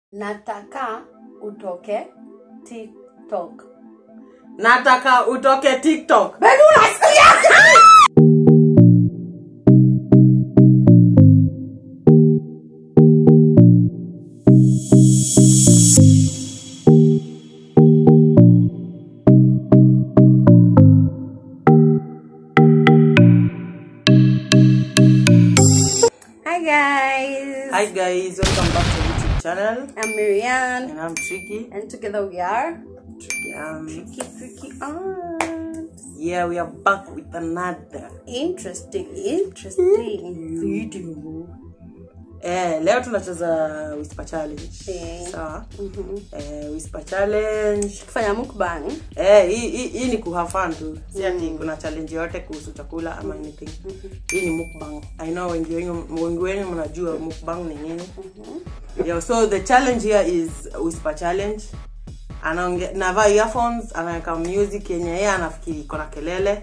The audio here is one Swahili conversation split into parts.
nataka utoke tiktok nataka utoke tiktok Baby, unasikia hi guys hi guys welcome back to youtube channel i'm Marianne and i'm tricky and together we are tricky um, tricky tricky on yeah we are back with another interesting interesting video eh, leo tunacheza whisper challenge Eh. sawa Mhm. eh, whisper challenge kufanya mukbang eh, hii hii- hii ni kuhafan tu si ati kuna challenge yote kuhusu chakula ama anything hii ni mukbang i know wengi wenyu wengi wenyu mnajua mukbang ni nini yeah, so the challenge here is whisper challenge anaonge navaa earphones anaweka music yenye yeye anafikiri iko na kelele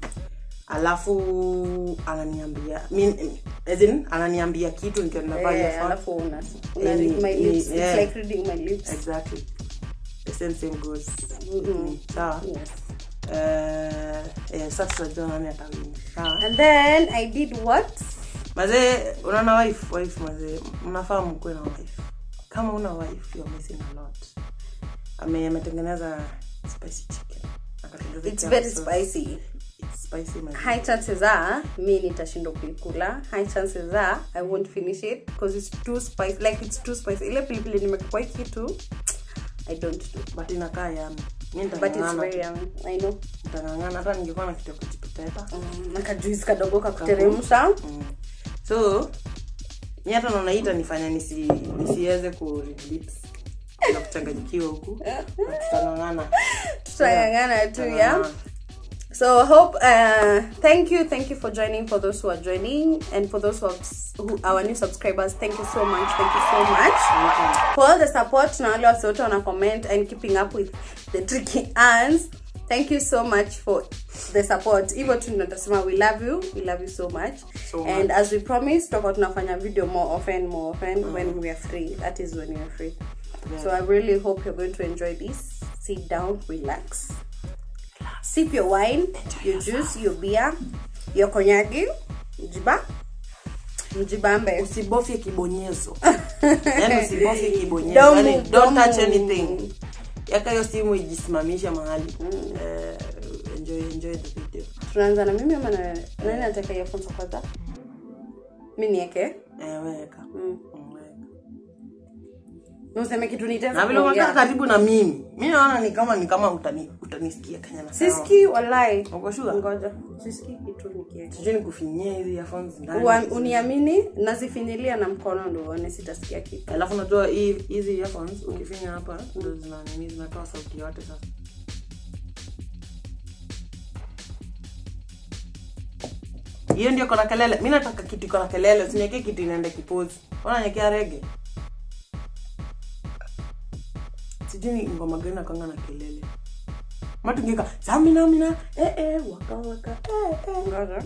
alafu ananiambia mean, as in, ananiambia kitu nikiwa ninavaa Eh, earphones. alafu una, una Eh, read ni- my ni- lips it's yeah. like reading my lips exactly the same same goes Mhm. sawa yes Eh, eh, sasa tutajua nani atawini sawa and then i did what mazee unaona wife wife mazee mnafaa mkuwe na wife kama una wife you're missing a lot ame ametengeneza spicy chicken Akatengeneza it's chicken very sauce. spicy It's spicy mazee. high chances are mi nitashindwa kuikula high chances are i won't finish it because it's too spicy like it's too spicy ile pilipili nimekwa hii kitu i don't do but inakaa yami mi but it's nitang'ang'ana very tu. yummy i know nitang'ang'ana hata ningekuwa na kitu ya kujipepeta mm, nakajuisi kadogo kakuteremsha mm. so mi hata naona hii itanifanya nisi, nisiweze ku read lips na kuchanganyikiwa huku But tutang'ang'ana tutangangana tu ya Tutang'ang'ana. so I hope uh, thank you thank you for joining for those who are joining and for those who, have, who our new subscribers thank you so much thank you so much for all the support na wale wasi wote wana comment and keeping up with the tricky ans thank you so much for the support hivyo tu natasema we love you we love you so much So and as we promised tutakuwa tunafanya video more often more often when we are free that is when we are free so i really hope you're going to enjoy this sit down relax sip your wine your juice your beer your konyagi mjiba mjibambe usibofye kibonyezo yani usibofye kibonyezo Don't yani, move, don't don't touch move. anything yaka hiyo simu ijisimamishe mahali Eh, enjoy enjoy the video tunaanza na mimi ama na- nani ataka earphones kwanza mi nieke eh, weka mm. Mm, weka. useme kitu na nitaweza vile umekaa kuongea karibu na mimi mi naona ni kama ni kama utani, utanisikia kenya nasema. siski walai Uko sure? ngoja siski kitu nikieka sijui nikufinyie hizi earphones ndani. Ua- uniamini nazifinyilia na mkono ndo uone sitasikia kitu alafu unajua hii- hizi earphones ukifinya hapa ndo zina nini zinatoa sauti yote sasa hiyo ndio kona kelele mi nataka kitu iko na kelele usiniekee kitu inaenda kipozi unanyekea rege sijui ni ngoma gani nakanga na kelele matungika saminamina eh, eh, waka waka eh, eh. ngoja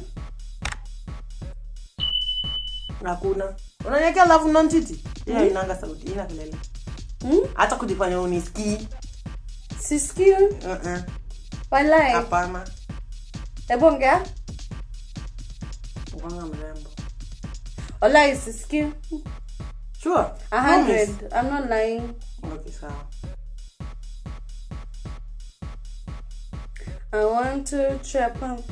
hakuna unanyekea alafu nonchiti hiyo inanga sauti ina kelele Hmm? hata kujifanya unisikii siski Uh-uh. walai hapana hebu ongea ukanga mrembo walai siski sure a hundred i'm not lying okay sawa i want to trap up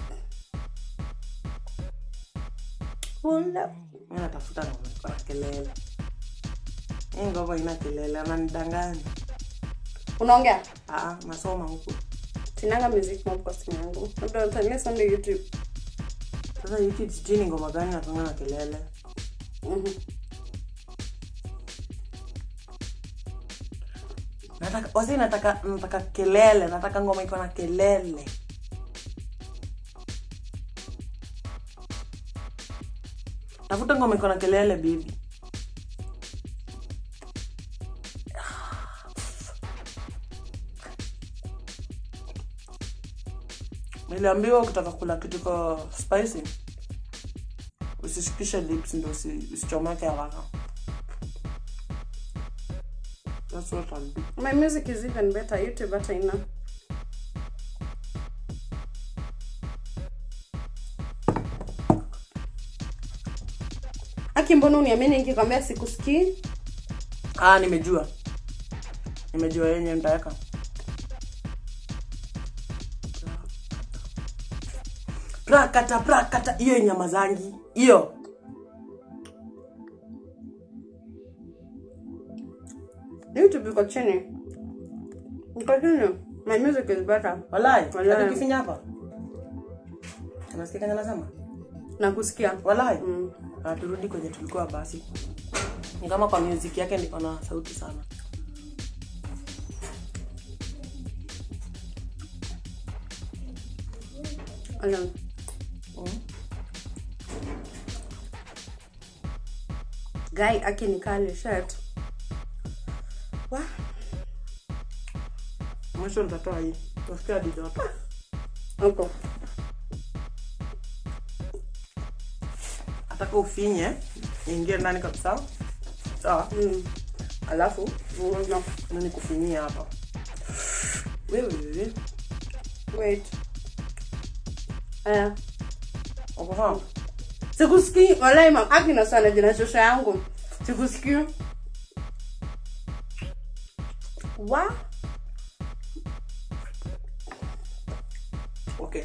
Wonder- mi natafuta ngoma iko na kelele hii ngoma ina kelele ananidanganya unaongea Aa, nasoma huku sinanga music mob kwa simu yangu labda utalia sonde youtube sasa youtube sijui ni ngoma gani nakanga na kelele Mhm. nataka wasi nataka nataka kelele nataka ngoma iko na kelele tafuta ngoma iko na kelele bibi niliambiwa ukitaka kula kitu ko spicy usishikishe lips ndo usi- usichomeke haraka That's what I'll do. my music is even better youtube hata ina aki mbona uniamini nikikwambia sikusikii Ah, nimejua. Nimejua yenye nitaweka. Prakata prakata hiyo nyama zangi. Hiyo. youtube iko chini iko chini my music is better Walai. Walai. Walai. Kifinya hapa. Unasikia kanya nasema? na kusikia Walai. Mm. Ah, turudi kwenye tulikuwa basi. Ni kama kwa music yake ndiko na sauti sana. Alam. Mm. guy aki ni kali shirt wa Mwisho nitatoa hii. Nasikia hadi joto. huko Ataka ufinye ingie ndani kabisa. Sawa? mm. Alafu no. na nikufinyia hapa. Wewe wewe. wait aya Uko sawa? sikusikii walai mam aki na sana jina shosho yangu sikusikii wa Okay.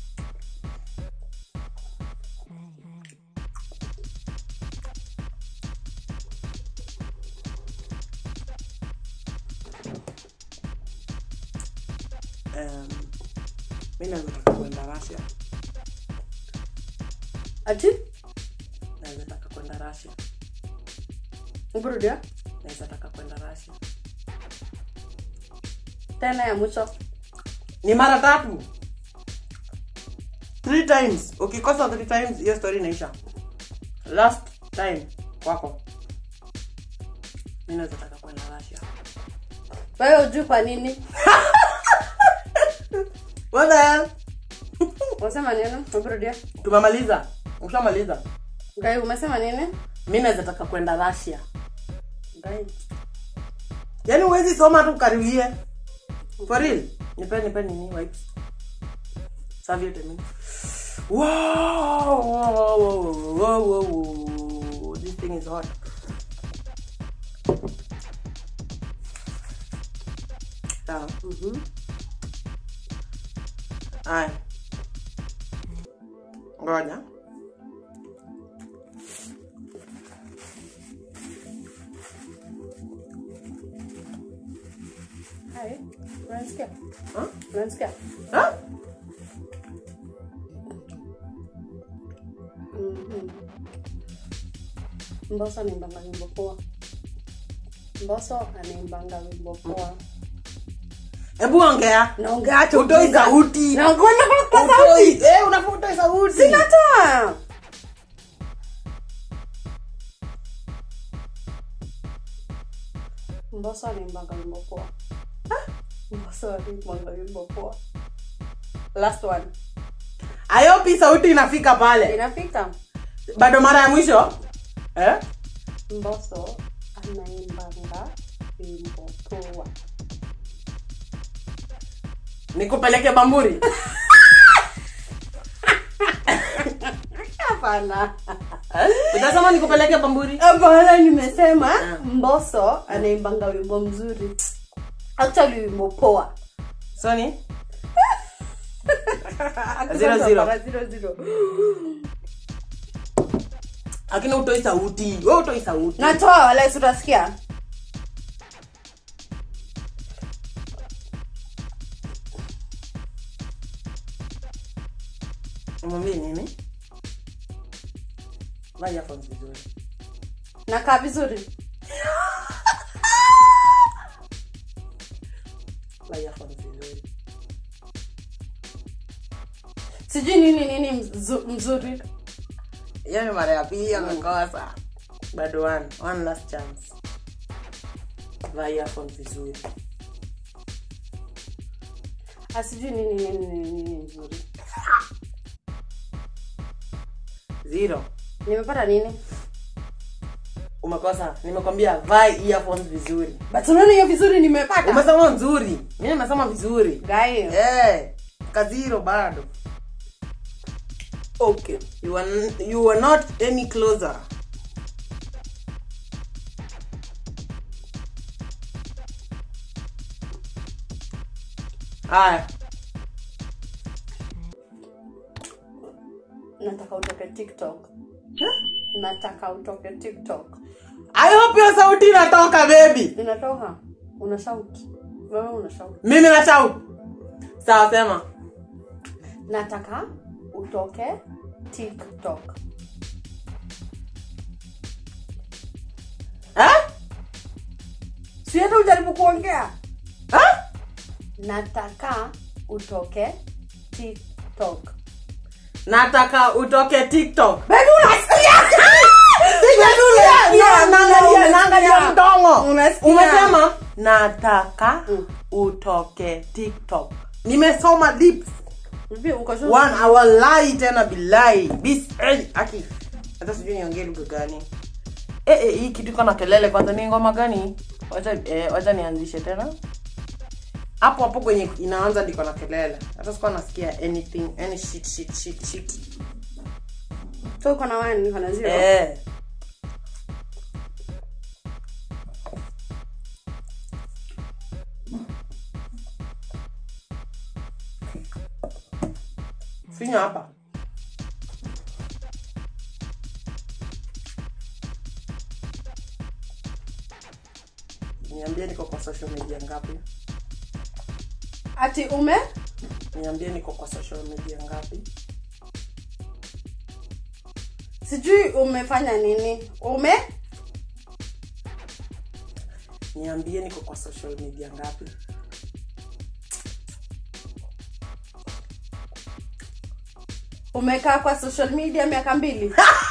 Um, mi naweza taka kwenda Russia. ati Naweza taka kwenda Russia. uburudia Naweza taka kwenda Russia. tena ya mwisho Ni mara tatu. Three times. Ukikosa three times hiyo story inaisha. Last time kwako. Mi naweza taka kwenda Russia. wewe ujui kwa nini What the hell? unasema nini uburudia Tumemaliza. Ushamaliza. gai umesema nini Mi naweza taka kwenda Russia. gai Yaani huwezi soma tu ukariwie. For real. Nipe nipe nini wipes. Serviette mimi. Wow, wow, wow, wow, wow, wow. This thing is hot. Sawa. Mhm. Aya. Ngoja. hai unanisikia Huh? unanisikia Huh? Mhm. mboso anaimbanga wimbo poa mboso anaimbanga wimbo poa Hebu ongea. naongea tu Utoi giza. sauti. Naongea kwa Utoi. sauti Eh, unafaa utoi sauti. sinatoa mboso anaimbanga wimbo poa Ah, mboso anaimbanga wimbo poa last one Ayopi sauti inafika pale. inafika Bado mara ya mwisho? Eh? mboso anaimbanga wimbo poa Nikupeleke Bamburi. hapana Utasema nikupeleke Bamburi? hapana nimesema mboso anaimbanga wimbo mzuri actually wimbo poa Soni? Zero, zero. Hapana, zero, zero. Lakini utoi sauti. Wewe utoi sauti. natoa wala si utasikia Mwambie nini? Vaa earphones vizuri. nakaa vizuri Vaa earphones vizuri. sijui nini nini mzu- mzuri Hiyo ni mara ya pili amekosa. Bado one. One last chance. Vaa earphones vizuri. asijui nini nini nini nini mzuri Zero. nimepata nini umekosa nimekwambia vaa earphones vizuri but unaona hiyo vizuri nimepata umesema nzuri mi nimesema vizuri guy Eh, kaziro bado okay you are, you are not any closer aya nataka utoke tiktok nataka utoke tiktok i hope hiyo sauti inatoka baby inatoka una shout wewe una shout mimi na shout sawa sema nataka utoke tiktok eh? si hata ujaribu kuongea Eh? nataka utoke tiktok nataka utoke tiktok Baby, unasikia? Sijasikia. Unasikia? Na- naangalia- naangalia Unasikia? mdomo Unasikia? umesema nataka Mm. utoke tiktok nimesoma lips Vipi, uko sure? one awalai tena bilai bis eh, aki hata sijui niongee lugha gani eh, eh, hii kitu iko na kelele kwanza ni ngoma gani wacha eh, wacha nianzishe tena hapo hapo kwenye inaanza ndiko na kelele hata sikuwa nasikia anything any shit shit shit shit So uko na one, niko na zero. eh finya hapa niambie niko kwa social media ngapi ati ume niambie niko kwa social media ngapi sijui umefanya nini ume niambie niko kwa social media ngapi umekaa kwa social media miaka mbili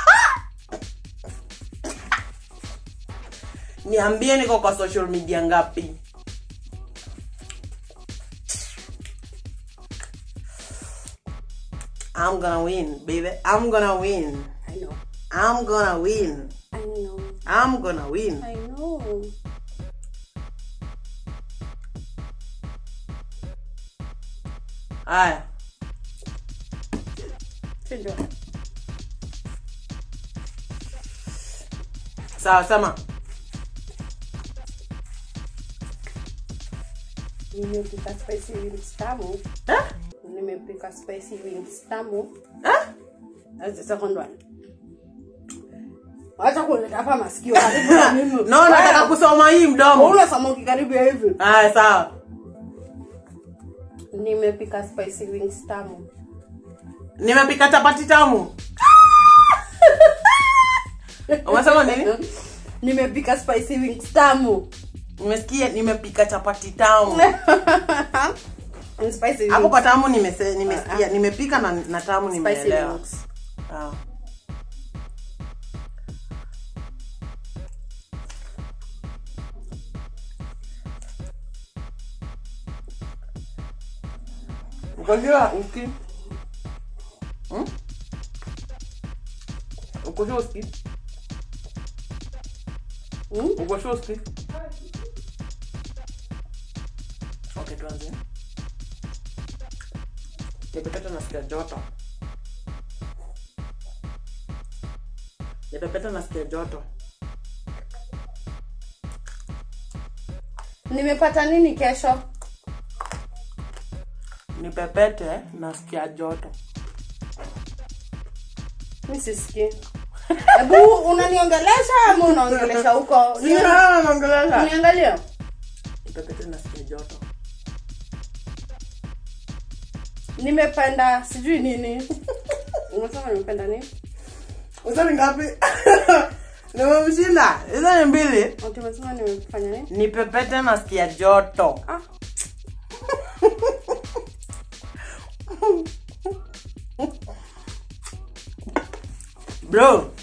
niambie niko kwa social media ngapi I'm gonna win, baby. I'm gonna win. I know. I'm gonna win. I know. I'm gonna win. I know. Haya, Si ndio? sawa sema. nimepika spicy wings tamu Eh? nimepika spicy wings tamu Eh? That's the second one wacha kuleta hapa masikio karibu na mimi No, nataka kusoma hii mdomo. Una samoki karibu ya hivi Haya, sawa. nimepika spicy wings tamu Nimepika chapati tamu. Umesema nini? nimepika spicy wings tamu Nimesikia nimepika chapati tamu. And spicy Hapo wings. kwa tamu nimese, nimesikia nimepika na, na tamu spicy nimeelewa. wings Sawa. Ukojua uski. Hmm? Ukojua uski. Mm? Ukojua uski. Okay, tuanze. Nipepeta nasikia joto. Nipepeta nasikia joto. nimepata nini kesho Nipepete nasikia joto. mi sisikii hebu unaniongelesha ama unaongelesha huko Ni- naongelesha. uniangalia Nipepete nasikia joto. nimependa sijui nini unasema nimependa nini Hizo ni ngapi? Nimemshinda. Hizo ni mbili. Ati umesema nimefanya nini Nipepete nasikia joto. ah Bro.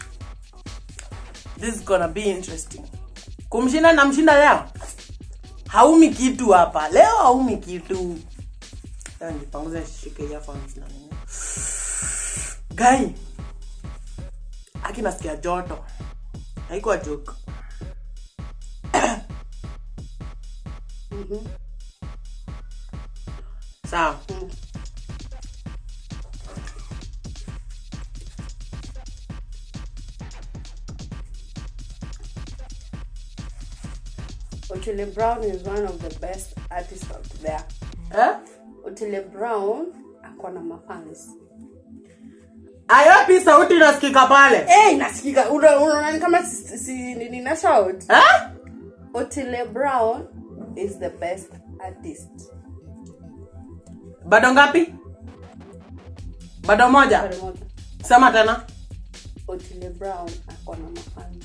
This is gonna be interesting. Kumshinda na mshinda leo. Haumi kitu hapa. Leo haumi kitu. Sasa nipanguze nishike earphones na nini. Guy. Aki nasikia joto. haikuwa joke sawa Otile Brown is one of the best artists out there. eh? Otile Brown ako na mafans. ayapi sauti inasikika pale Eh, nasikika una- unaona ni kama si, si nini na shout. eh? Otile Brown is the best artist. bado ngapi bado moja Pale moja. sema tena Otile Brown ako na mafans.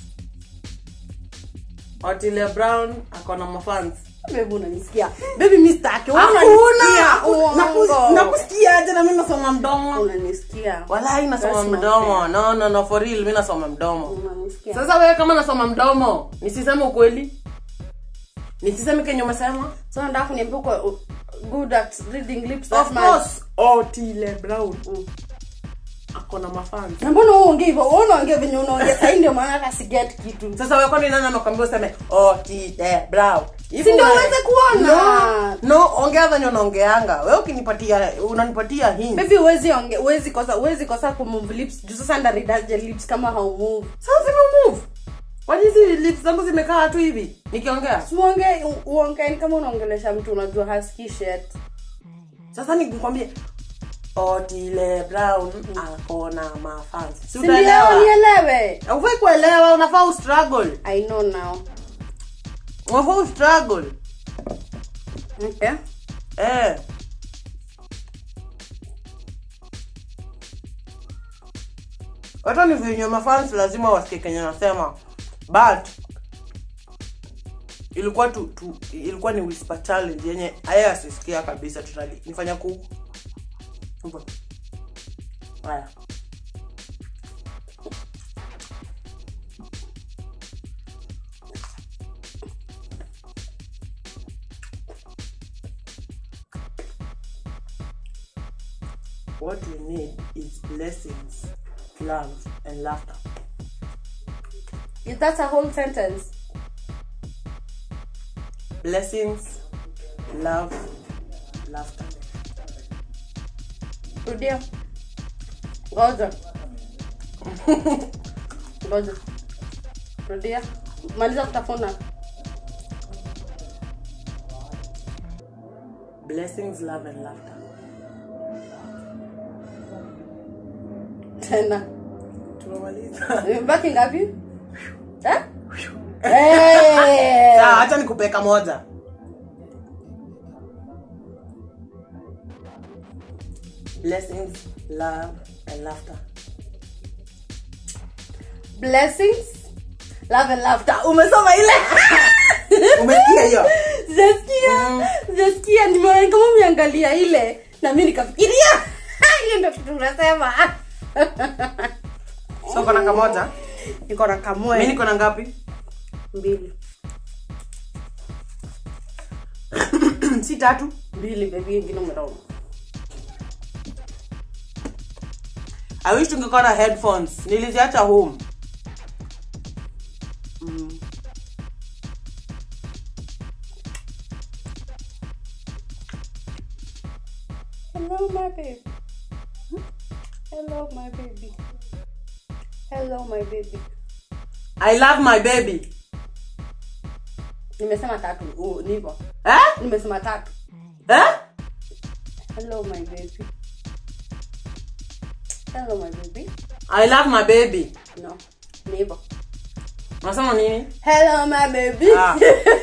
otile brown akona mafans Baby unanisikia. Baby mimi sitaki. Wewe hakuna unanisikia. Uongo. nakusikiaje na mi nasoma mdomo Unanisikia. walai nasoma That's my mdomo no no no for real mi nasoma mdomo Unanisikia. sasa wewe kama nasoma mdomo nisiseme ukweli nisiseme kenye umesema So nataka kuniambia uko uh, good at reading lips that of much. course otile brown Mm. akona mafans Na mbona wewe ongea hivyo? Wewe unaongea venye unaongea sasa ndio maana hata siget kitu. sasa wewe kwani nani amekwambia useme otile brown Hivi Si ndio una- uweze kuona? no, no ongea venye unaongeanga wewe ukinipatia unanipatia hint Baby huwezi onge huwezi kosa huwezi kosa kumove lips. Juu sasa ndaridaje lips kama haumove. sasa zimemove kwani hizi lips zangu zimekaa tu hivi nikiongea Uonge uonge ni kama unaongelesha mtu unajua hasikii shit. sasa nikwambie otile brown akona mafans si Si ndio utaelewa nielewe. ufai kuelewa unafaa ustruggle I know now. unafaa ustruggle Okay. eh hata ni venye mafans lazima wasikie kenye nasema but ilikuwa tu, tu ilikuwa ni whisper challenge yenye aya asisikia kabisa tutali nifanya ku Hivyo. haya what we need is blessings love and laughter Is that a whole sentence? blessings love laughter Rudia. Ngoja. Ngoja. Rudia. Maliza kutafuna. blessings love and laughter Tena. tumemaliza Imebaki ngapi? Eh? Eh. sawa hacha nikupeka moja blessings love and laughter Blessings. Love and laughter. Umesoma ile? umesikia hiyo Sijasikia. Sijasikia nimeona kama umeangalia ile na mimi nikafikiria. Hiyo ndio kitu unasema. so kona kamoja Niko na mi kamoe niko na ngapi mbili. si tatu Mbili baby ingine umeona. i wish tungekuwa na headphones niliziacha home Mm. Hello, my baby. Hello, my baby. Hello, my baby. i love my baby Nimesema tatu. Oh, ni hivyo. eh? Nimesema tatu. Eh? Hello, my baby. Hello, my baby. i love my baby No. Ni hivyo. unasema nini Hello, my baby. Ah.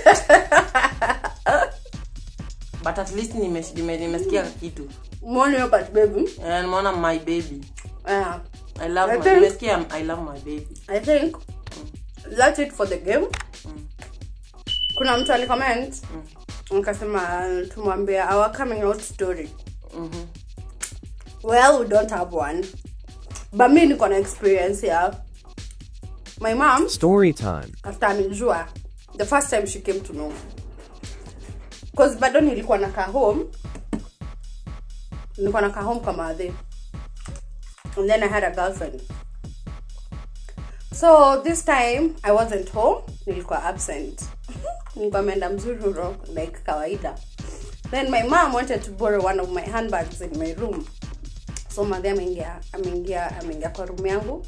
but at least nimes- nime- nimesikia kitu Mwone hiyo part, baby. Eh, nimeona my baby Ah. i love I my, think- nimesikia i love my baby I think that's it for the game. Kuna mtu alicomment akasema tumwambie our coming out story. Mhm. Well, we don't have one. But me niko na experience ya my mom Story time. after amenijua the first time she came to know. Cause bado nilikuwa nakaa home. Nilikuwa nakaa home kwa madhe. And then I had a girlfriend. so this time i wasn't home nilikuwa absent nilikuwa ameenda mzururo like kawaida then my mom wanted to borrow one of my handbags in my room so madhi ameingia ameingia ameingia kwa room yangu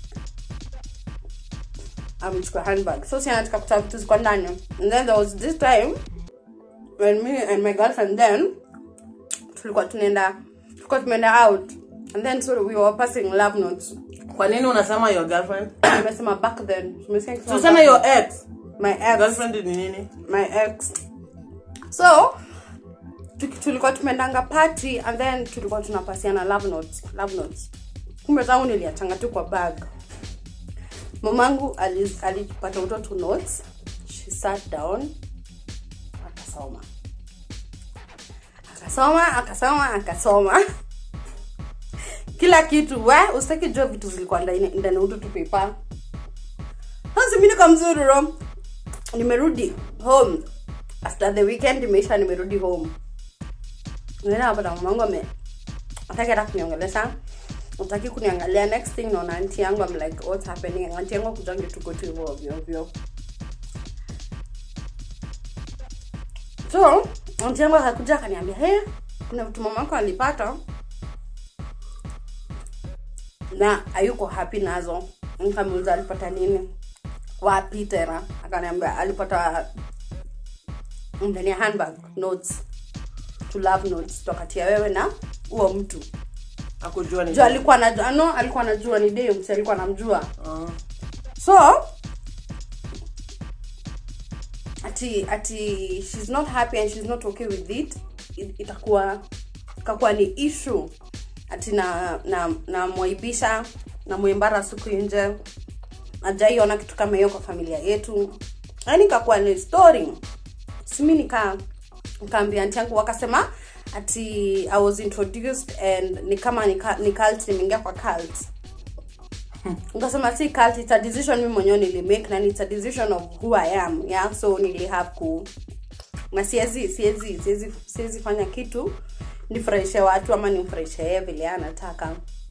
amechukua handbag so si anataka kutoa vitu ziko ndani and then there was this time when me and my girlfriend then tulikuwa tunaenda tulikuwa tumeenda out and then so we were passing love notes kwa nini unasema your girlfriend nimesema back then Tumesikia nikisema tuseme back your then. ex my ex girlfriend ni nini my ex so tuki- tulikuwa tumeendanga party and then tulikuwa tunapasiana love notes love notes kumbe zangu niliachanga tu kwa bag mamangu ali- alipata utoto notes she sat down akasoma akasoma akasoma akasoma kila kitu we usitaki jua vitu zilikuwa ndani ndani utoto paper sasa mimi nikamzururo nimerudi home after the weekend imeisha nimerudi home nenda napata mamangu ame ataki hata kuniongelesha utaki kuniangalia next thing naona anti yangu I'm like what's happening anti yangu akujange tuko tu hivyo ovyo ovyo so anti yangu akakuja akaniambia he kuna vitu mamako alipata na hayuko happy nazo nikamuuliza alipata nini wapi tena akaniambia alipata ndani ya handbag notes to love notes tokatia wewe na huo mtu akujua ni juu alikuwa anajua no alikuwa anajua ni dem si alikuwa anamjua Ah. so ati ati she's not happy and she's not okay with it it- itakuwa ikakuwa ni issue ati na na namwaibisha namwimbara siku nje ajaiona kitu kama hiyo kwa familia yetu yaani ikakuwa ni story simi nika nikaambia anti yangu wakasema ati i was introduced and ni kama ni, ca- ni cult nimeingia kwa cult nikasema si cult it's a decision mi mwenyewe nilimake na it's a decision of who i am yeah so nili have ku na siwezi siwezi siwezi siwezi fanya kitu nifurahishe watu ama nimfurahishe yeye vile anataka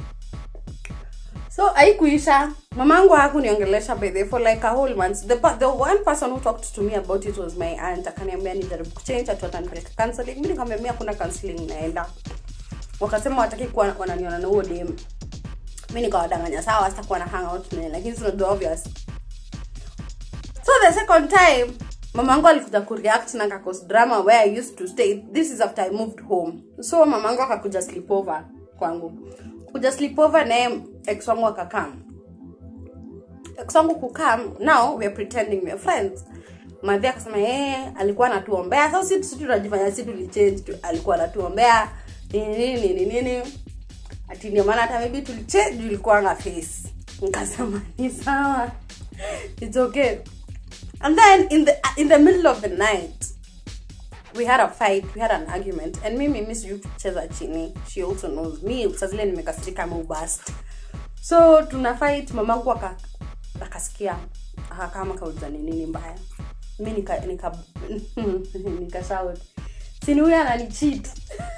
so haikuisha mamangu hakuniongelesha by the way for like a whole month the, pa- the one person who talked to me about it was my aunt akaniambia nijaribu kuchange atu atanipeleka counseling mi nikamwambia mi hakuna counseling naenda wakasema wataki kuwa wananiona na huo dem mi nikawadanganya sawa sitakuwa na hang out naye lakini sinajua obvious so the second time mamangu alikuja kureact na kakos drama where i used to stay this is after i moved home so mamangu akakuja sleepover kwangu kuja sleepover naye ex wangu akakam ex wangu kukam now we are pretending we are friends madhi akasema eh alikuwa anatuombea sasa sisi sisi tunajifanya sisi tulichange tu alikuwa anatuombea nini nini nini nini ati ndio maana hata maybe tulichange juu ilikuwa nga face nikasema ni sawa it's okay and then in the in the middle of the night we had a fight we had an argument and mimi mi sijui kucheza chini she also knows me saa zile nimekasirika ama ubast so tuna fight mamangu aka akasikia akakama kauliza ni nini mbaya mi nika nika nika shout sini huyu ananicheat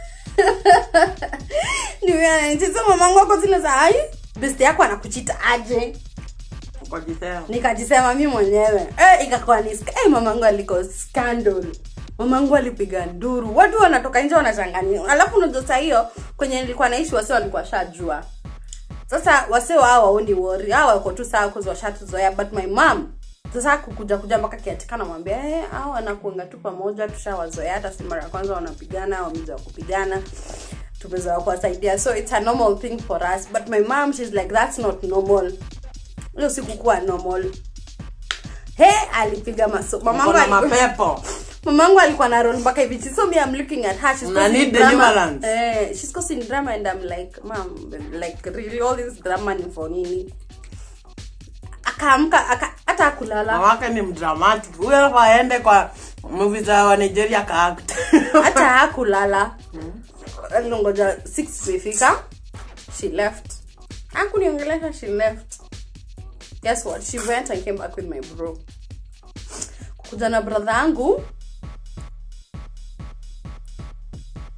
ni huyu ananicheat so mamangu ako zile za ai best yako anakuchita aje ukajisema nikajisema mi mwenyewe eh, ikakuwa ni sk- eh, mamangu aliko scandal mamangu alipiga nduru watu wanatoka nje wanachanganyia alafu unajua saa hiyo kwenye nilikuwa naishi wase walikuwa shajua sasa wase wao waoni wori hao wako tu saa kuzi washatuzoea but my mom sasa kukuja kuja mpaka kiatika namwambia eh, hao wanakuanga tu pamoja tushawazoea hata si mara ya kwanza wanapigana wamezoea kupigana tumezoea kuwasaidia so it's a normal thing for us but my mom she's like that's not normal hiyo sikukuwa normal he alipiga maso mamangu Uko na alikuwa- mapepo mamangu alikuwa na roll mpaka hivi so me I'm looking at her she's Una causing need drama deliverance. eh she's causing drama and I'm like mom like really all this drama ni for nini akaamka aka, hata akulala mamake ni mdramatic huyo alafu aende kwa movie za wa nigeria kaact hata hakulala ngoja 6 imefika she left hakuniongelesha she left guess what she went and came back with my bro kuja na brother yangu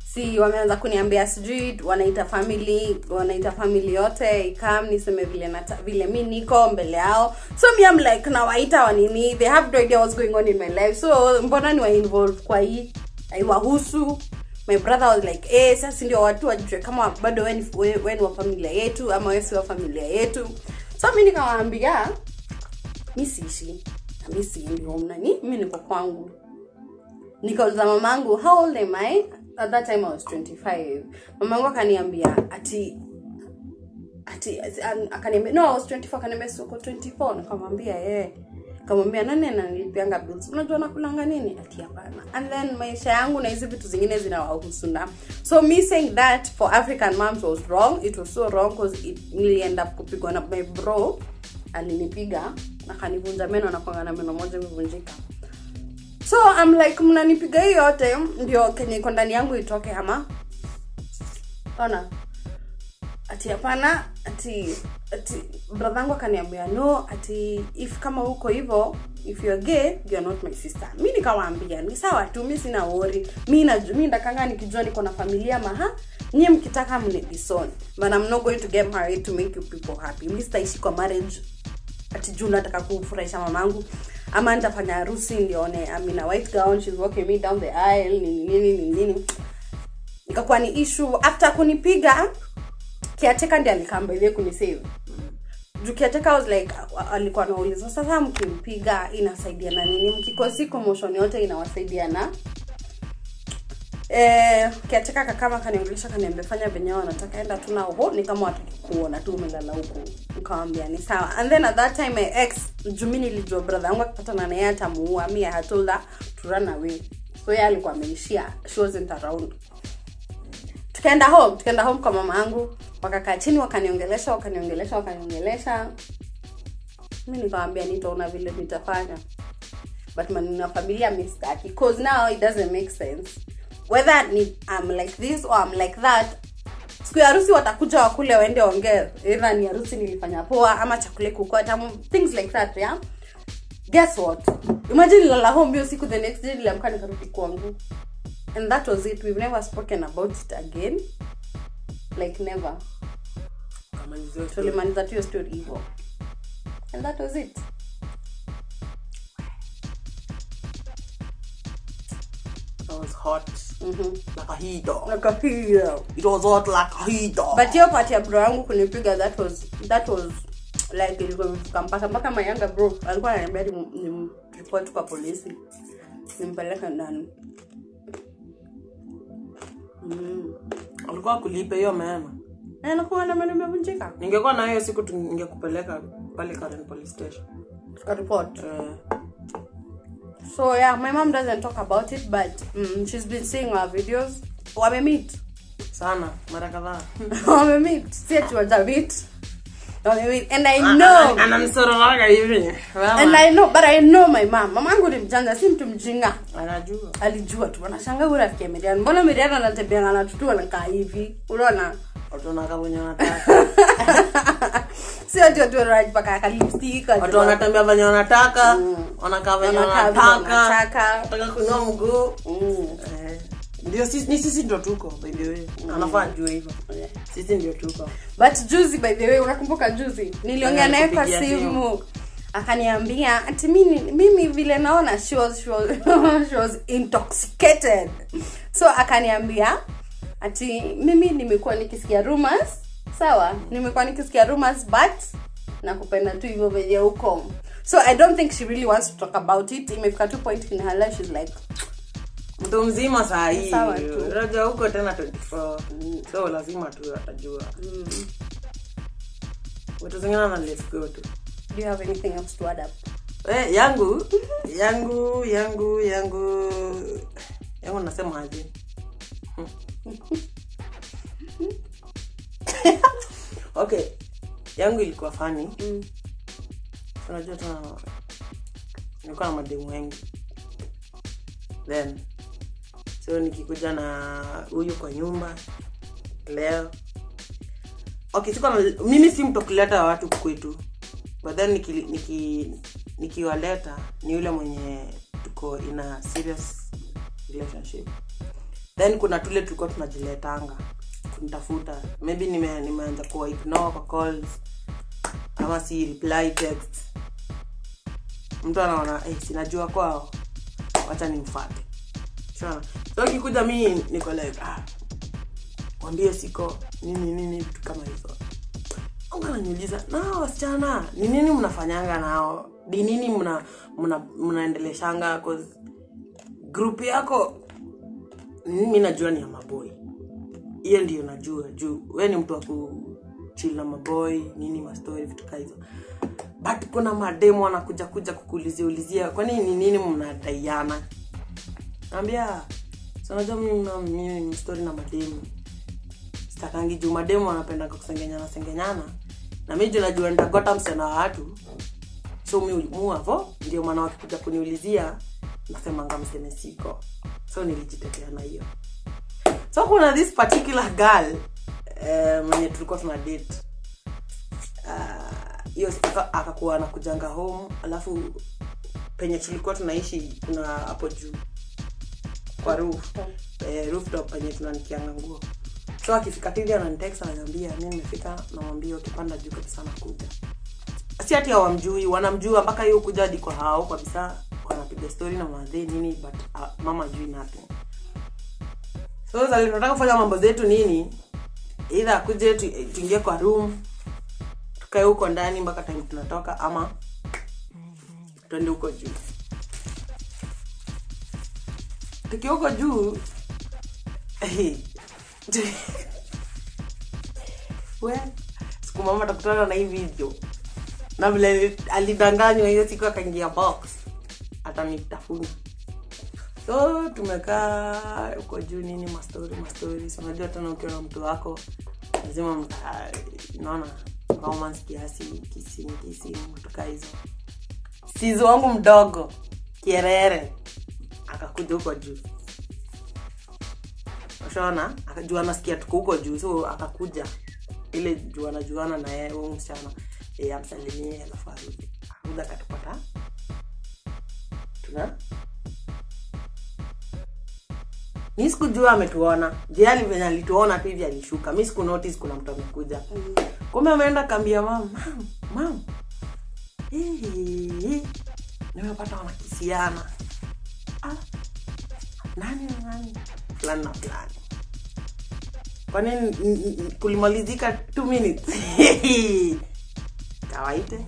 si wameanza kuniambia sijui wanaita family wanaita family yote ikam niseme vile nata, vile mi niko mbele yao so mi am like nawaita wanini they have no idea what's going on in my life so mbona ni wa involve kwa hii aiwahusu my brother was like eh sasa ndio watu wajue kama bado we ni we- we ni wa familia yetu ama we si wa familia yetu so mi nikawaambia mi siishi na mi siendi home nani mi niko kwangu nikauliza mamangu how old am i at that time i was 25 mamangu akaniambia ati ati an- akaniambia no i was 24 akaniambia si uko 24 nikamwambia yeye kamwambia nani ananilipianga bills unajua nakulanga nini ati hapana and then maisha yangu na hizi vitu zingine zinawahusu na so me saying that for african moms was wrong it was so wrong because it nilienda kupigwa na my bro alinipiga akanivunja meno nakwanga na meno moja imevunjika so I'm like mnanipiga hii yote ndio kenye iko ndani yangu itoke ama ona ati hapana ati ati bradhangu akaniambia no ati if kama uko hivyo if you're gay you're not my sister mi nikawaambia ni sawa tu mi sina wori mi naju- mi ndakanga nikijua niko na familia maha nyie mkitaka mnedison but I'm not going to get married to make you people happy mi sitaishi kwa marriage ati juu nataka kufurahisha mamangu ama nitafanya harusi ndione I'm in a white gown she's walking me down the aisle nini nini nini nini ikakuwa ni issue after kunipiga kiateka ndi alikambaile kunisave juu kiateka was like a- alikuwa anauliza sasa mkimpiga inasaidia na nini mkikosi commotion yote inawasaidia na eh, kiateka kakama kaniongelesha kaniambia fanya venye wanataka enda tu na uho ni kama wataki kuona tu umelala huku nikawambia ni sawa and then at that time my ex jumi nilijua brother yangu akipatana naye atamuua mi I had told her to run away so ye alikuwa ameishia she wasn't around tukaenda home tukaenda home kwa mama yangu wakakaa chini wakaniongelesha wakaniongelesha wakaniongelesha mi nikawambia nitaona vile nitafanya but manina familia mistaki cause now it doesn't make sense whether ni I'm like this or I'm like that siku ya harusi watakuja wakule waende ongee either ni harusi nilifanya poa ama chakule kukota things like that yeah guess what imagine lala home hiyo siku the next day niliamka nikarudi kwangu and that was it we've never spoken about it again like never Kama hizo story. tulimaliza tu hiyo story hivyo and that was it That was hot like a heater. Nakapia. It was hot like a heater. but hiyo part ya bro yangu kunipiga that was that was like ilikuwa imefika mpaka mpaka my younger bro alikuwa ananiambia ni ni report kwa polisi nimpeleke ndani alikuwa kulipe hiyo mema na nakuwa na meno imevunjika ningekuwa na hiyo siku tu ningekupeleka pale Karen police station Tuka report eh, so yeah my mom doesn't talk about it but mm, she's been seeing our videos wamemeet sana mara kadhaa wamemeet si ati wajameet wamemeet and i know anamsororoga hivi and i know but i know my mom mamangu ni mjanja si mtu mjinga anajua alijua tu anashanga huyu rafiki ya Miriam mbona Miriam anatembea na tutu anakaa hivi unaona watu wanakaa venye wanataka si ati watu wanajipaka ka lipstick watu wanatembea venye wanataka wanakaa venye Wanakaa vile wanataka wanataka. wanataka kuinua mguu Mm. Eh, ndio sisi ni sisi ndio tuko by the way anafaa ajue hivyo Yeah. sisi ndio tuko but juzi by the way unakumbuka juzi niliongea Eh, naye kwa kupigia simu akaniambia ati mimi, mimi vile naona she was, she was, she was intoxicated so akaniambia ati mimi nimekuwa nikisikia rumors sawa nimekuwa nikisikia rumors but nakupenda tu hivyo venye huko so i don't think she really wants to talk about it imefika tu point in her life she's like mtu mzima saa hii Sawa tu. unajua huko tena 24 so lazima tu atajua vitu zingine na let's go tu do you have anything else to add up eh, yangu yangu yangu yangu yangu nasema aje okay yangu ilikuwa fani Mm. unajua tena nilikuwa na mademu wengi then so nikikuja na huyu kwa nyumba leo okay sikuwa na, mimi si mtu kuleta watu kwetu but then nikiwaleta niki, nikiwaleta ni yule mwenye tuko in a serious relationship then kuna tule tulikuwa tunajiletanga kunitafuta maybe nime- nimeanza kuwa ignore kwa calls ama si reply text mtu anaona hey, sinajua kwao wacha nimfate Shona. so kikuja mi niko like ah, mwambie siko nini nini vitu kama hizo Mungu ananiuliza nao wasichana ni nini mnafanyanga nao ni nini mna mna mnaendeleshanga 'Cause group yako mi najua ni ya maboi hiyo ndio najua juu we ni mtu wa kuchil na maboi nini mastori vitu kaa hizo but kuna mademo anakuja kuja kukuulizia ulizia kwani ni nini mnadaiana naambia "Si unajua mimi na- mimi ni stori na mademu sitakangi juu mademu wanapendanga kusengenyana sengenyana na mi juu najua nitagota msichana wa watu so mi muavo ndio maana wakikuja kuniulizia nasemanga mseme siko so nilijitetea na hiyo so kuna this particular girl eh, mwenye tulikuwa tuna date Ah, hiyo siku aka- akakuwa anakujanga home alafu penye tulikuwa tunaishi kuna hapo juu kwa roof eh, rooftop penye tunanikianga nguo so akifika tili ananitext ananiambia mi nimefika namwambia ukipanda juu kabisa nakuja si ati hawamjui wanamjua mpaka hiyo kuja hadi kwa hao kabisa wanapiga story na madhe nini but uh, mama jui nothing so sasa tunataka kufanya mambo zetu nini either akuje tu- tuingie kwa room tukae huko ndani mpaka time tunatoka ama twende huko juu tukiwa huko juu we siku mama takutana na hii video na vile alidanganywa hiyo siku akaingia box atanitafuna so tumekaa huko juu nini mastori mastori So, unajua tena ukiwa na mtu wako lazima mta- naona romance kiasi kisimu kisimu tukaa hizo sizo wangu mdogo kierere akakuja huko juu ushaona akajua nasikia tuko huko juu so akakuja ile juu anajuana na yeye huyu msichana e, amsalimie alafu arudi akakuja akatupata tuna mi sikujua ametuona jiali venye alituona tu hivi alishuka mi siku notice kuna mtu amekuja kumbe ameenda kambia mam mam mam Hii, nimepata wanakisiana ah, nani na nani fulani na fulani kwani n- n- n- kulimalizika two minutes kawaite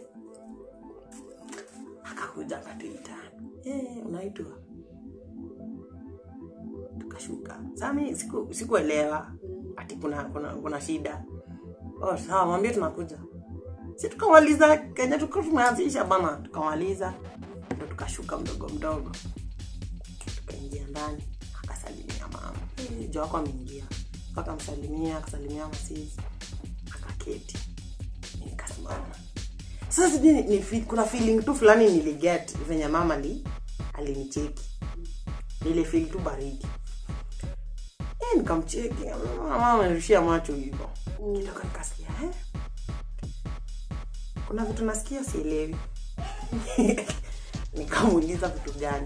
akakuja akatuita "Eh, unaitwa tukashuka sami siku sikuelewa ati kuna kuna kuna shida oh, sawa mwambie tunakuja si tukamaliza kenya tuka tumeanzisha bana tukamaliza ndo tukashuka mdogo mdogo tukaingia ndani akasalimia mama Eh, jo wako ameingia akamsalimia akasalimia masisi akaketi nikasimama sasa sijui ni, ni, fi- kuna feeling tu fulani niliget venye mama li alinicheki nilifil tu baridi Eh, nikamcheki mama amerushia macho hivyo kidogo nikasikia eh? kuna vitu nasikia sielewi nikamuuliza vitu gani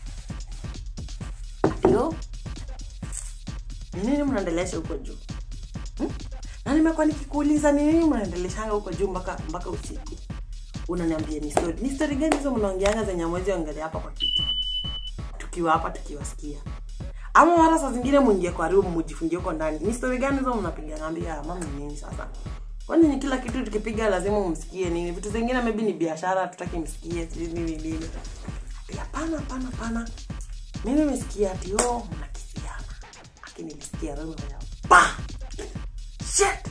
ndio ni nini mnaendelesha huko juu hmm? na nimekuwa nikikuuliza ni nini mnaendeleshanga huko juu mpaka mpaka usiku unaniambia ni story ni story gani hizo mnaongeanga zenye mwezi ongelea hapa kwa kiti tukiwa hapa tukiwasikia ama mara saa zingine mwingie kwa room mujifungie huko ndani ni story gani hizo mnapiga naambia mama ni nini sasa kwani ni kila kitu tukipiga lazima umsikie nini vitu zingine maybe ni biashara tutaki msikie sijui nini nini Ati, hapana hapana hapana mi nimesikia ati o mnakisiana lakini nilisikia roho ya pa shit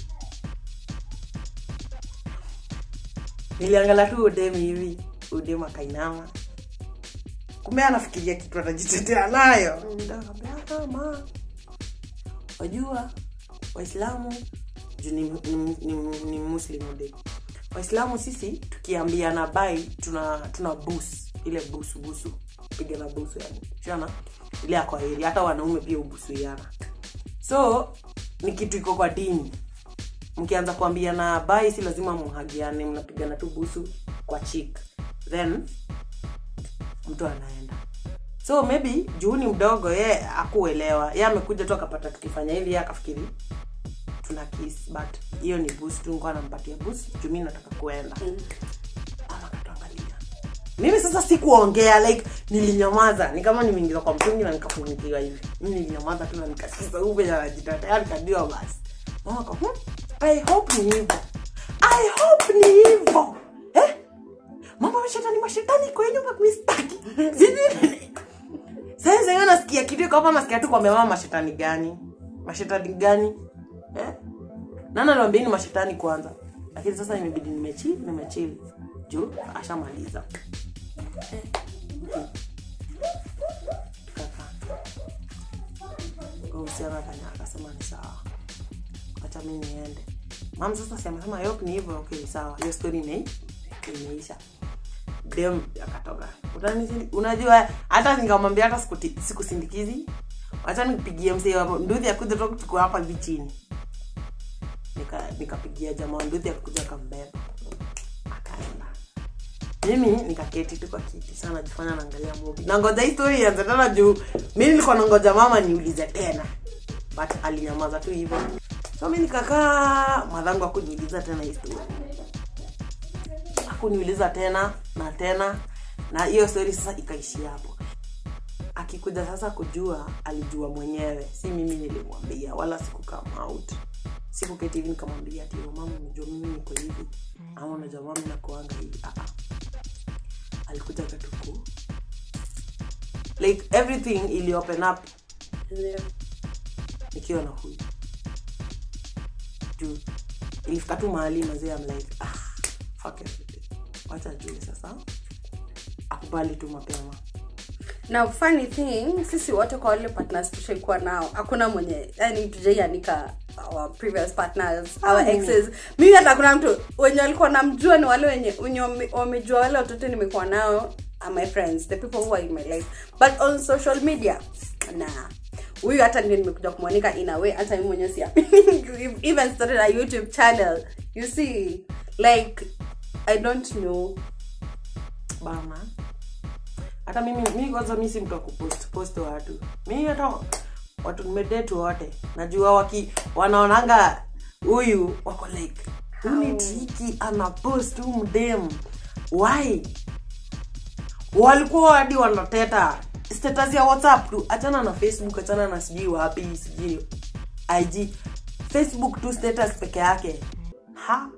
niliangala tu udemi hivi udemu akainama kumbe anafikiria kitu atajitetea nayo Nikamwambia, "Ah, ma wajua waislamu juu ni, ni, ni, ni muslim ude waislamu sisi tukiambiana bai tuna tuna bus ile busu busu piga na busu yani shana ile akwaheri hata wanaume pia ubusuiana so ni kitu iko kwa dini mkianza kuambiana bai si lazima muhagiane mnapigana tu busu kwa chik then mtu anaenda so maybe juu ni mdogo ye akuelewa ye amekuja tu akapata tukifanya hivi ye akafikiri tuna kiss but hiyo ni boost tu nikuwa nampatia boost juu mi nataka kuenda mama akatuangalia mimi sasa sikuongea like nilinyamaza ni kama nimeingiza kwa mtungi na nikafunikiwa hivi mi nilinyamaza tu na nikasikiza huyu venye anajitetea nikajua basi mama ka hmm, i hope ni hivyo i hope ni hivyo eh? mambo mashetani mashetani kwa nyumba mistaki sijui sasa sasa nasikia kitu kama nasikia tu kwamba mama mashetani gani mashetani gani eh? nana niwaambieni mashetani kwanza lakini sasa imebidi nimechi nimechili juu ashamaliza Eh, okay. Tukakaa. Uhusiano akanya akasema ni sawa acha mi niende mam sasa si amesema yok ni hivyo okay sawa hiyo story ime imeisha dem akatoka Utani- unajua hata nikamwambia hata sikuti- sikusindikizi wacha nipigie msee wa nduthi akuja tu tuko hapa hivi chini Nika- nikapigia jamaa wa nduthi akuja akambeba akaenda mimi nikaketi tu kwa kiti sana najifanya naangalia movie nangoja hii story ianze tena juu mi nilikuwa nangoja mama niulize tena but alinyamaza tu hivyo so mi nikakaa madhangu akuniuliza tena hii story akuniuliza tena na tena na hiyo story sasa ikaishia hapo akikuja sasa kujua alijua mwenyewe si mimi nilimwambia wala sikukam out sikuketi hivi nikamwambia ati "Oh, mama unajua mimi niko hivi ama unajua mama nakuanga hivi Ah, ah. alikuja katuku like everything ili open up Ndio. nikiwa na huyu juu ilifika tu mahali mazee am like ah, fuck everything wacha jue sasa akubali tu mapema na funny thing sisi wote kwa wale partners tushaikuwa nao hakuna mwenye yani tujaianika our previous partners our mimi. exes mimi hata kuna mtu wenye walikuwa namjua ni wale wenye wenye wame- wamejua wale watoto nimekuwa nao are my friends the people who are in my life but on social media nah huyu hata ndio nimekuja kumwonika in a way hata mimi mwenyewe si even started a youtube channel you see like i don't know bana hata mimi mi kwanza mi si mtu wa kupost post watu mi hata watu nimedetu wote najua waki wanaonanga huyu wako like uni triki ana post huu mdem why walikuwa hadi wanateta status ya whatsapp tu achana na facebook achana na sijui wapi sijui ig facebook tu status peke yake ha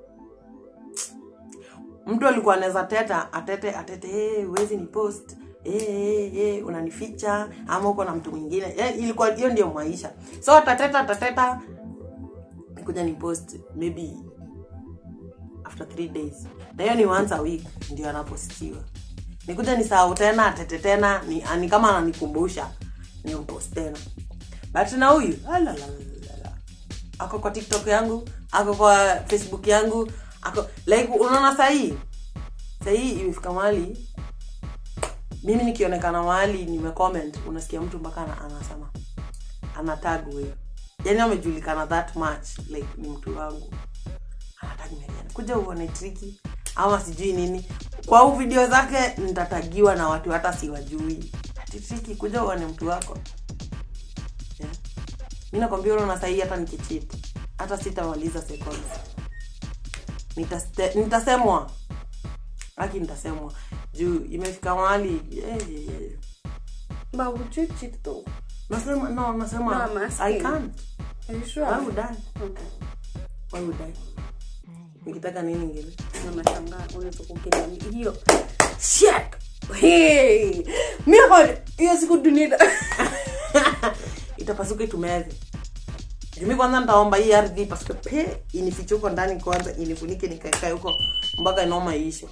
mtu alikuwa anaweza teta atete atete hey, wezi ni post hey, hey, hey, unanificha ama uko na mtu mwingine hey, ilikuwa hiyo ndio maisha so atateta atateta kuja ni post maybe after three days na hiyo ni once a week ndio anapostiwa nikuja ni sahau tena atete tena ni, ni kama ananikumbusha ni upost tena but na huyu alalalalala. ako kwa tiktok yangu ako kwa facebook yangu ako like unaona sahii sahii imefika mahali mimi nikionekana mahali nimecomment unasikia mtu mpaka ana- anasema anatag huyo yani amejulikana that much like ni mtu wangu anatag Mariana. kuja uone triki ama sijui nini kwa huu video zake nitatagiwa na watu hata siwajui ati triki kuja uone mtu wako yeah. mi nakwambia unaona sahii hata nikichit hata sitamaliza seconds Nitaste- nitasemwa aki nitasemwa juu imefika mahali yeah, yeah, yeah. but would you cheat though nasema no nasema No, I'm asking. i can't are you sure why would i okay why would i nikitaka nini ngine na nashangaa unaweza kukiniambia hiyo shit hey mi hapa hiyo siku dunia itapasuka itumeze jumi kwanza nitaomba hii ardhi ipasuke pe inifiche huko ndani kwanza inifunike nikaekae huko mpaka inoma iishe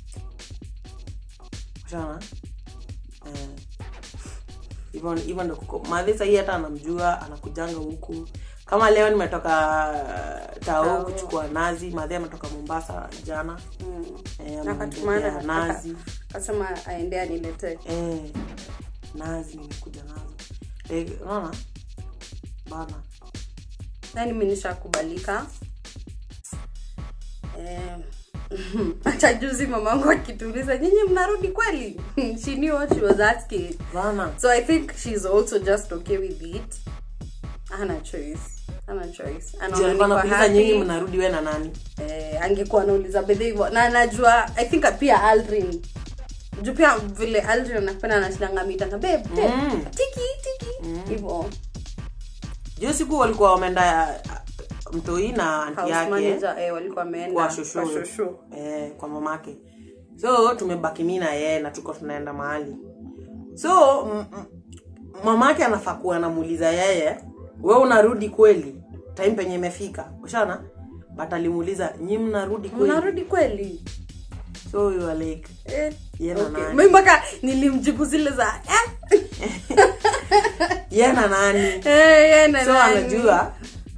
shana eh. hivyo hivyo ndo kuko madhi sahii hata anamjua anakujanga huku kama leo nimetoka tao Tao. kuchukua nazi madhi ametoka mombasa jana eh, akatumana ameniletea nazi akasema aende aniletee eh, nazi nimekuja nazo eh, unaona bana yani mi nishakubalika eh, hata juzi mamangu akituuliza nyinyi mnarudi kweli she knew what she was asking bana so i think she's also just okay with it hana choice hana choice Juu anaona alikuwa niko anakuuliza happy. nyinyi mnarudi we na nani eh, angekuwa anauliza bedhe hivyo na najua i think pia aldrin juu pia vile aldrin anapenda anashidanga mitanga babe babe, Mm. tiki tiki hivyo juu siku walikuwa wameenda uh, mtoi na anti house yake manager eh, walikuwa wameenda kwa shosho shosho. eh, kwa mamake so tumebaki mi na yeye na tuko tunaenda mahali so m- m- mamake anafaa kuwa anamuuliza yeye we unarudi kweli time penye imefika ushana but alimuuliza nyi mnarudi kweli mnarudi kweli so you are like eh, Ye na okay. nani? mi mpaka nilimjibu zile za eh, ye na nani eh, yeah, na so nani. anajua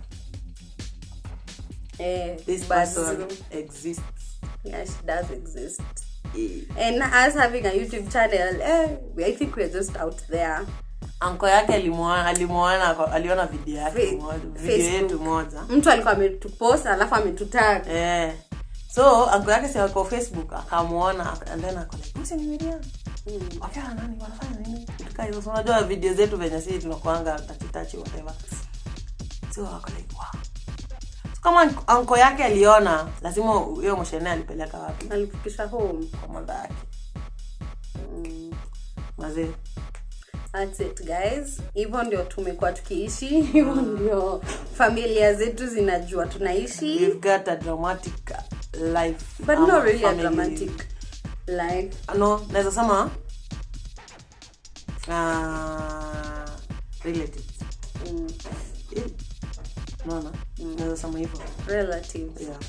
eh, this but- person exists yeah, she does exist Eh, and us having a youtube channel eh, I think we're just out there anko yake alimuona alimuona kwa- aliona video yake Fe- moja video Facebook. yetu moja mtu alikuwa ametupost alafu ametutag eh so anko yake si ako facebook akamuona aka- and then ako like "Mse ni Miriam." wakiwa na nani wanafanya nini Vitu kaa hizo So unajua video zetu venye sisi tunakuanga tachitachi whatever so ako like wow so kama anko yake aliona lazima huyo mshene alipeleka wapi alifikisha home kwa manda yake mazee That's it guys hivyo ndio tumekuwa tukiishi hivyo ndio familia zetu zinajua tunaishi we've got a dramatic life but ama not really a family. dramatic life no naweza sema uh, relatives mm. Eh, naona naweza sema hivyo relatives yeah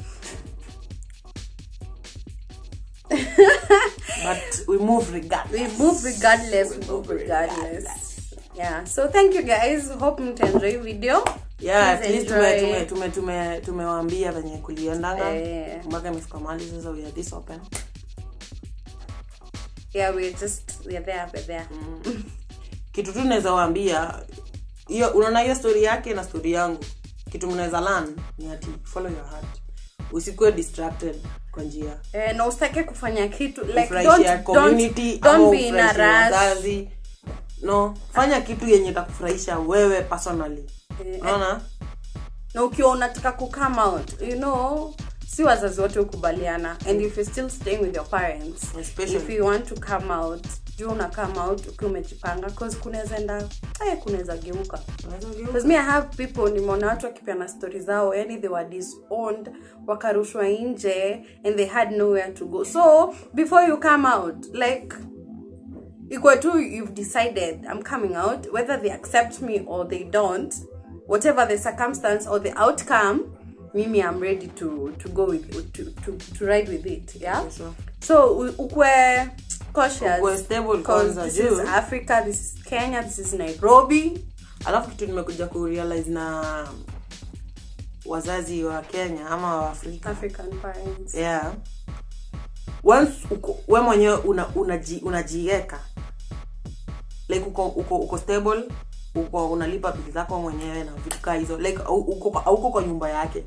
but we move regardless we move regardless we move regardless yeah so thank you guys hope mtaenjoy video yeah at Please least tume enjoy. tume tume tume tumewaambia venye kuliendanga Eh. mpaka imefika mahali sasa we are this open yeah we're just we're there we're there kitu tu naweza waambia hiyo unaona hiyo story yake na story yangu kitu mnaweza learn ni ati follow your heart usikuwe distracted kwa njia eh, na usitake kufanya kitu like Ufurahishe don't, community don't, ama don't be in a ufurahishe rush wazazi no fanya kitu yenye itakufurahisha wewe personally Eh, unaona na ukiwa unataka kucome out you know si wazazi wote ukubaliana and if you're still staying with your parents Especially. if you want to come out juu una come out ukiwa umejipanga cause kunaweza enda eh, kunaweza geuka Unaweza ugeuka. Because me I have people nimeona watu wakipeana stori zao yani they were disowned wakarushwa nje and they had nowhere to go so before you come out like ikuwe tu you've decided i'm coming out whether they accept me or they don't whatever the circumstance or the outcome mimi i'm ready to to go with to to, to ride with it yeah Yes, sir. so u- ukwe cautious Ukwe stable 'cause kwanza, this juu. is africa this is kenya this is nairobi alafu kitu nimekuja kurealize na wazazi wa kenya ama wa afrika african parents yeah once uko, we mwenyewe una, unaji, unajiweka like uko, uko, uko stable uko unalipa bili zako mwenyewe na vitu kaa hizo like au- uko, auko kwa nyumba yake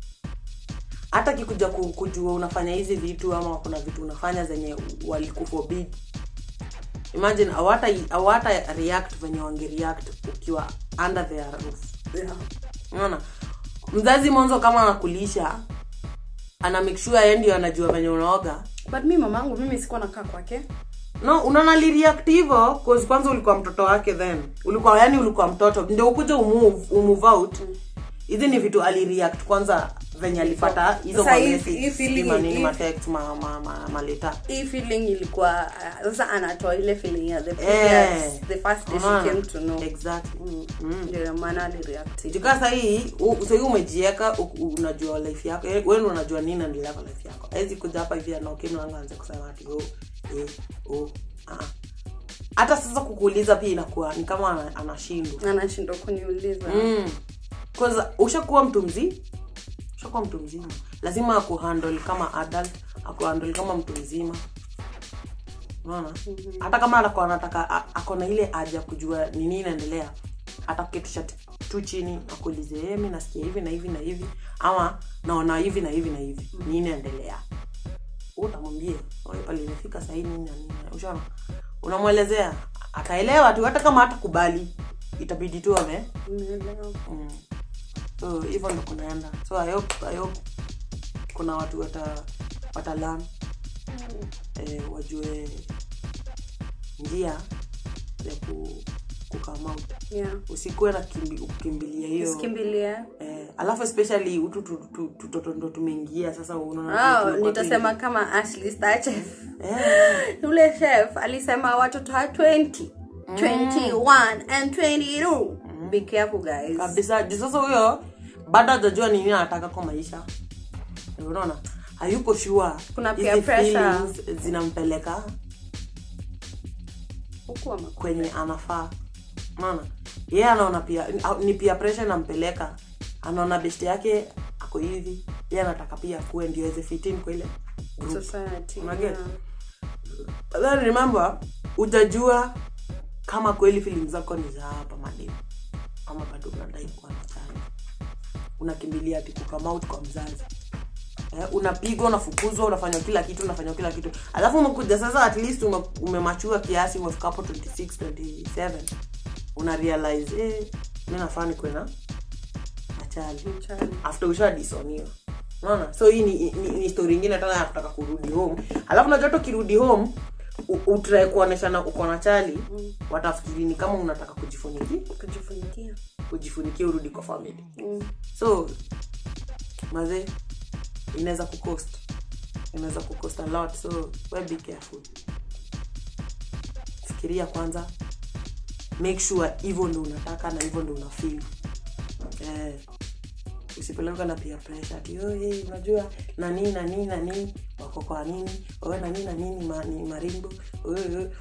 hata kikuja ku- kujua unafanya hizi vitu ama kuna vitu unafanya zenye walikufobid imagine awata awata react venye wangereact ukiwa under their roof yeah. unaona mzazi mwanzo kama anakulisha ana make sure yeye ndio anajua venye unaoga but mi mamangu mimi sikuwa nakaa kwake no unaona lireact hivyo cause kwanza ulikuwa mtoto wake then ulikuwa yani ulikuwa mtoto ndio ukuja umove, umove out hizi ni vitu alireact kwanza venye alipata hizo Sasa ma hii- message, hii sijui feeling- manini hii- matext ma, ma, ma, maleta hii feeling ilikuwa uh, sasa anatoa ile feeling ya the Eh. previous the first day Unaona? she came to know exactly ndio maana alireact jukaa sahii sahii umejieka u- u- unajua life yako eh, wewe ndio unajua nini naendelea kwa life yako awezi kuja hapa hivi anaokimlangaanza kusema ati oh, eh, oh, ah. hata sasa kukuuliza pia inakuwa ni kama ana- anashindwa anashindwa kuniuliza mm. kwanza ushakuwa mtu mzima ushakuwa mtu mzima lazima akuhandle kama adult akuhandle kama mtu mzima unaona hata kama anakuwa anataka a- ako na ile haja kujua ni nini inaendelea atakuketisha t- tu chini akuulize "Eh, mi nasikia hivi na hivi na hivi ama naona hivi na hivi na hivi nini endelea utamwambia "Oye, pale imefika sahii nini na nini ushaona unamwelezea ataelewa tu hata kama hatakubali itabidi tu ame Nimeelewa. mm. so hivyo ndo kunaenda so I hope, I hope kuna watu wata watalan eh, wajue njia ya ku, kukama out Yeah. usikuwe na kimbi, kukimbilia hiyo Usikimbilie. eh, alafu especially utu tu- tu- tutoto ndo tumeingia sasa unaona Oh, tunakuwa nitasema kama Ashley Star chef. tu- eh, Yule chef alisema watoto wa 20, 21 and 22. Be careful guys. kabisa juu sasa huyo bado hajajua nini anataka kwa maisha unaona hayuko sure Kuna hizi peer pressure. feelings zinampeleka Huku ama- kwenye anafaa unaona yeye anaona pia ni pia pressure inampeleka anaona best yake ako hivi yeye anataka pia akuwe ndio aweze fit in kwa ile group. Society. Unaget? Yeah. But then remember utajua kama kweli feelings zako ni za hapa mademu ama bado unadai kuwa na chanya unakimbilia ati kukama out kwa mzazi eh, unapigwa unafukuzwa unafanya kila kitu unafanya kila kitu alafu umekuja sasa at least ume, umemachua kiasi umefika hapo 26 27 una realize eh, mi nafaa nikuwe na nachali Mchana. after ushadisoniwa unaona so hii ni, ni, ni story ingine tena ya kutaka kurudi home alafu unajua hata ukirudi home u- utrai kuoneshana uko na chali watafikiri ni kama unataka kujifunikia Kujifunikia. kujifunikia urudi kwa family Mm. so maze inaweza kucost inaweza kucost a lot so we be careful fikiria kwanza make sure hivyo ndo unataka na hivyo ndo unafeel eh, usipeleka na pia pressure ati oh, hey, unajua nani nani nani wako kwa nini wewe nani na nini ma, ni marimbo wewe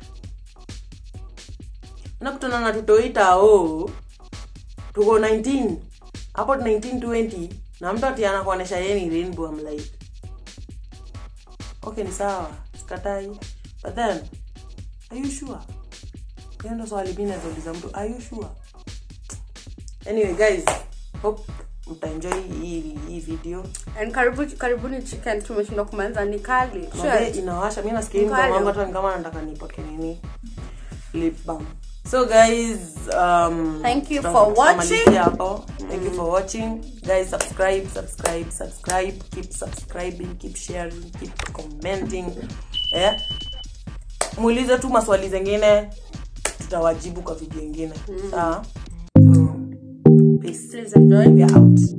nakutana na tutoita o tuko 19 hapo 1920 na mtu ati anakuonesha yeye ni rainbow I'm like okay ni sawa sikatai but then are you sure hiyo ndo swali mi nazauliza mtu are you sure anyway guys hope mtaenjoy hii hii video And karibu karibuni chicken tumeshindwa kumaliza ni kali. Mabe Sure. inawasha mi nasikia hii Mkali. mdomo wangu hata ni kama nataka nipake nini lip balm so guys um Thank you tuta- for tutamalizia watching. hapo thank you for watching guys subscribe subscribe subscribe keep subscribing keep sharing keep commenting eh muulize tu maswali zengine tutawajibu kwa video ingine sawa so peace Please enjoy. we are out